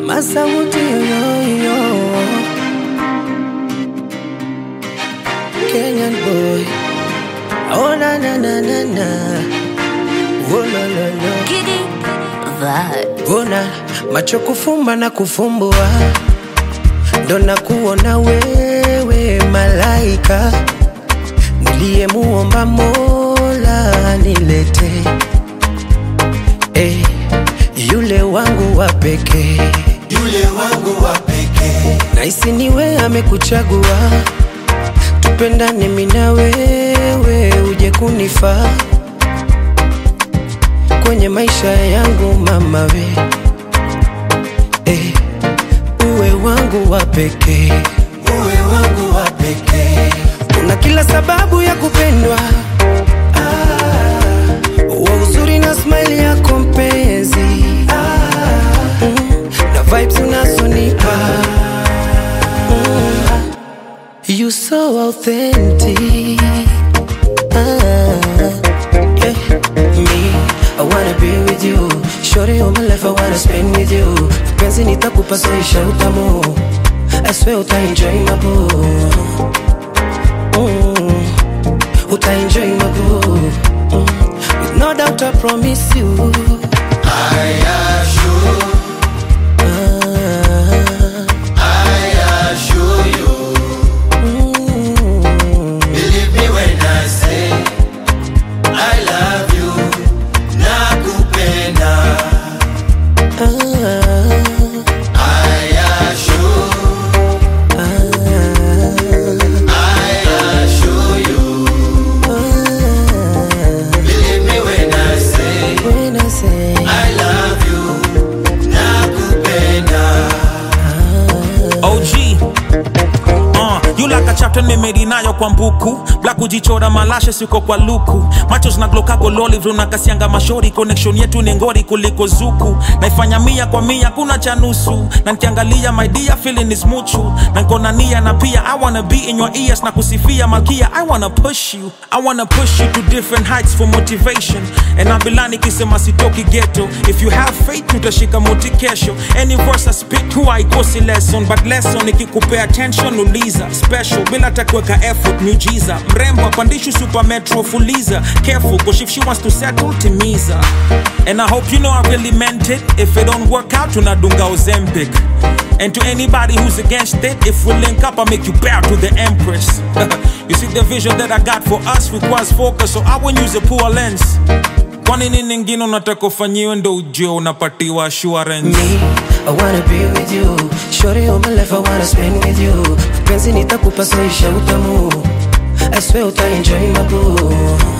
Masauti yoyoyo Kenyan boy Oh na na na na na Oh la la la Giddy vibes. Bona macho kufumba na kufumbua ndo na kuona wewe malaika niliyemuomba Mola nilete eh, yule wangu wa pekee yule wangu wa pekee Naisi niwe amekuchagua, tupendane mimi na wewe, uje kunifaa kwenye maisha yangu mama we eh, uwe wangu wa pekee, uwe wangu wa pekee una kila sababu ya kupendwa ah, wa uzuri na smile yako mpenzi ah, mm, na vibes unazonipa mm, you so authentic ah, yeah. me I wanna be with you Shorty all my life I wanna spend with you Penzi nitakupa soisha utamu I swear uta enjoy my boo mm. Uta enjoy my boo mm. With no doubt I promise you I assure, ah, I assure you mm. Believe me when I say I love you nakupenda ah, I assure, I assure you ah. Believe me when I say When I say I love you nakupenda OG Uh, you like a chapter nimedi nayo kwa mbuku black kujichora malashe siko kwa luku macho zinaglokago loli vrunakasianga mashori connection yetu ni ngori kuliko zuku naifanya mia kwa mia kuna cha nusu na nkiangalia my dear feeling is muchu na nkona nia na pia i wanna be in your ears na kusifia malkia i wanna push you i wanna push you to different heights for motivation and abilani kisema sitoki ghetto if you have faith utashika moti kesho any verse I spit huwa haikosi lesson but lesson ikikupea attention uliza special bila takuweka effort miujiza mrembo apandishu super metro fuliza careful cause if she wants to settle timiza and I hope you know I really meant it if it don't work out tunadunga ozempic and to anybody who's against it if we link up I make you bow to the empress you see the vision that I got for us requires focus so I won't use a poor lens kwa nini ningine unataka ufanyiwe ndo ujue unapatiwa assurance me I wanna be with you Shorty all my life I wanna spend with you Penzi nitakupa soisha utamu I swear uta enjoy my boo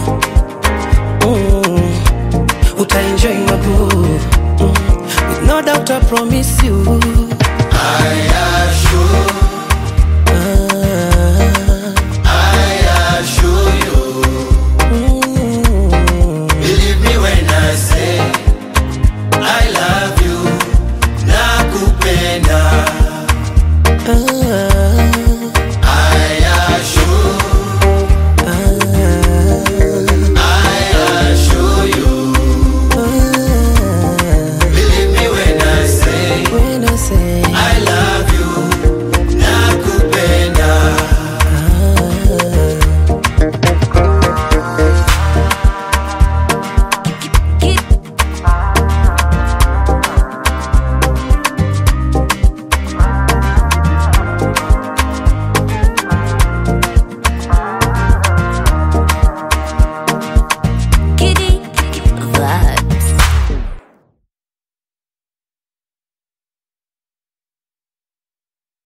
mm. Uta enjoy my boo mm. With no doubt I promise you I assure